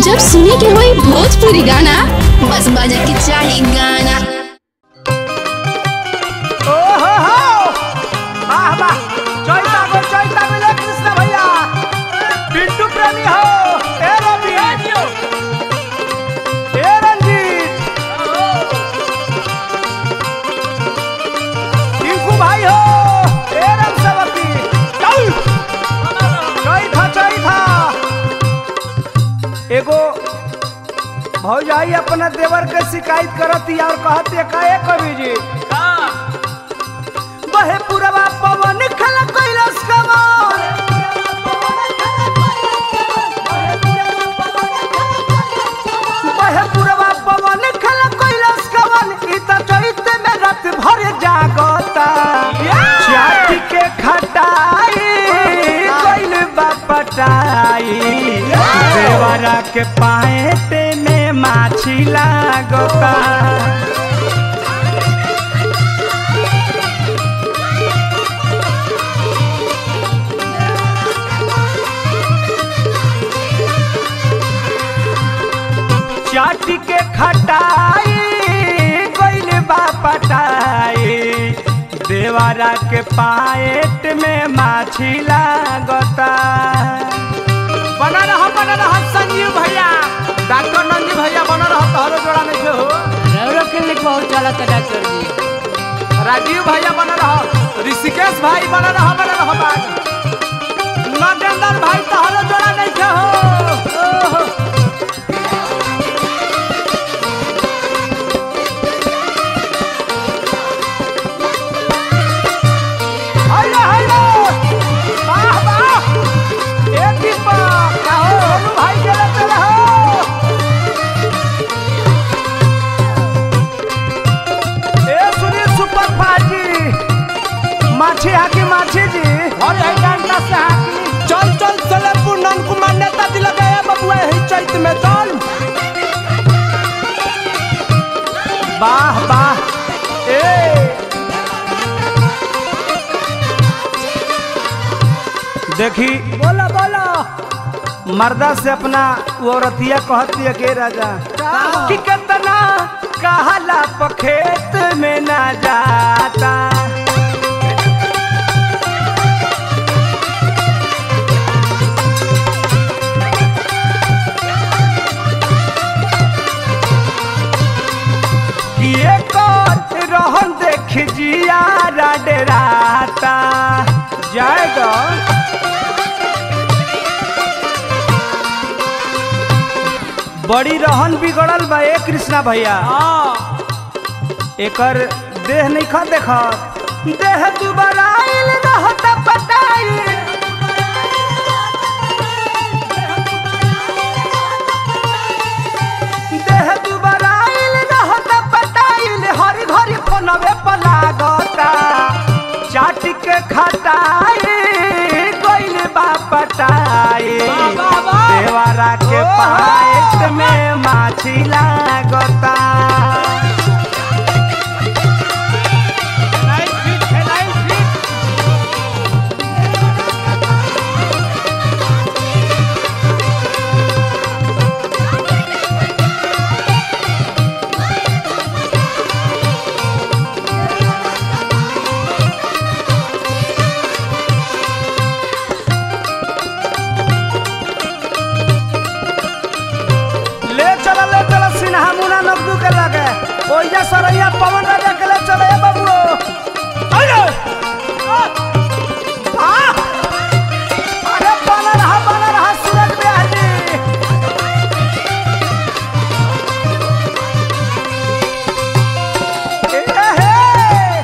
जब सुने के होई भोजपुरी गाना बस बजे के चाही गाना ओ हो हो वाह वाह चैता गो चैता मिले कृष्ण भैया पिंटू प्रेमी हो ए रवि ए रंजीत टिंकू भाई हो ए राम सेवकी चल चैता चैता एगो भौजाई अपना देवर के शिकायत करती और कहती का ए कवि जी बहे पुरवा पवन खल कैलाश कमान बहे पुरवा पवन खल कैलाश कमान ई त चैत में रात भर जागता चाटी के खटाई कैल बापटाई देवरा के पाएट में माछी लागता चाटी के खटाई गइल बा पटाई देवारा के पाएट में माछी लागता बना रहा बना रहा संजीव भैया डॉक्टर नंदी भैया बना रहा तोहरो जोड़ा में हो रौरा क्लिनिक बहुत चलत है डॉक्टर जी राजीव भैया बना रहा ऋषिकेश भाई बना रहा बना रहा बात नटेंद्र भाई तोहरो जोड़ा नहीं हो ओहो। हेलो हेलो वाह वाह ए दीपक का हो होलू भाई चले चले हो ए सुनील सुपर फाजी माछी हाकी माछी जी और यही डंडा से हाकी चल चल चले पूर्णन कुमार नेता दिल गए बबुआ यही चैत में चल वाह वाह ए देखी बोला बोला मर्दा से अपना वो औरतिया कहती है के राजा कि कितना कहला पखेत में ना जाता कि एक रहन देख जिया डराता जाएगा बड़ी रहन बिगड़ल बा ए कृष्णा भैया एकर देह नहीं खा देख देह दुबारा आइल रहत पटाई देह दुबारा आइल रहत पटाइल हरी घरी फोनवे पर लागता चाट के खटाई गइल बा पटाई देवारा के पाएट में माछी लागता ले चला ले चला सिन्हा मुना नब्दू के लगे ओइजा सरैया पवन राजा के ले चले ए बाबू अरे आ अरे बना रहा बना रहा सूरज बिहारी ए हे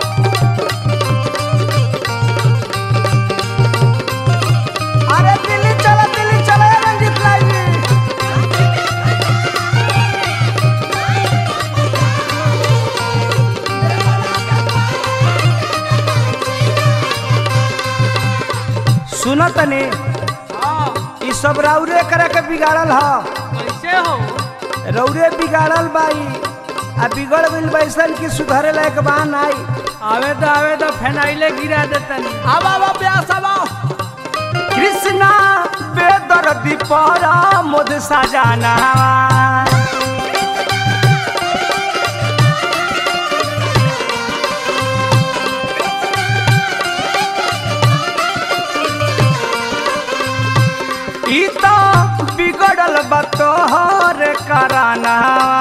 अरे दिल्ली चला दिल्ली चला ए रंजीत लाल जी सुन तनी ई सब रौरे करे के बिगाड़ल ह कैसे हो रौरे बिगाड़ल बाई आ बिगड़ गइल बैसन की सुधारे लायक बान आई आवे तो आवे तो फेनाइले गिरा देतनी अब अब ब्यास अब कृष्णा बेदर्दी पर मुद सजाना ई तो बिगड़ल बा तोहर कराना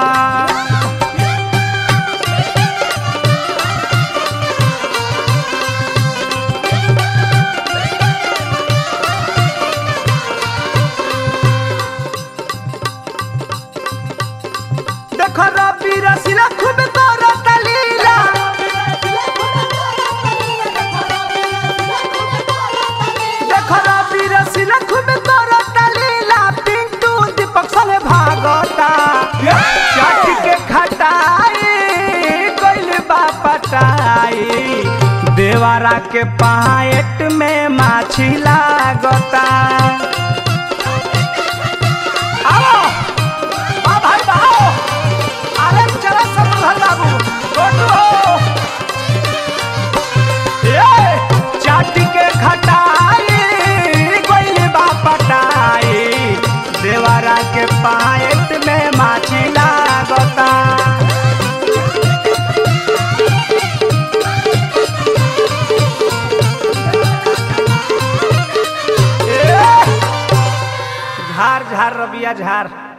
देखो रबी रसीला खूब करत लीला देखो रबी रसीला खूब करत लीला पिंटू दीपक संगे भागता चाट के खटाई गइल बा पटाई देवारा के पाएट में माछी लागता आओ बा भाई बाओ अरे चला समझल बाबू छोटू हो ए चाटी के खटाई गइल बा पटाई देवारा के पाएट में माछी लागता ए, झार झार रबिया झार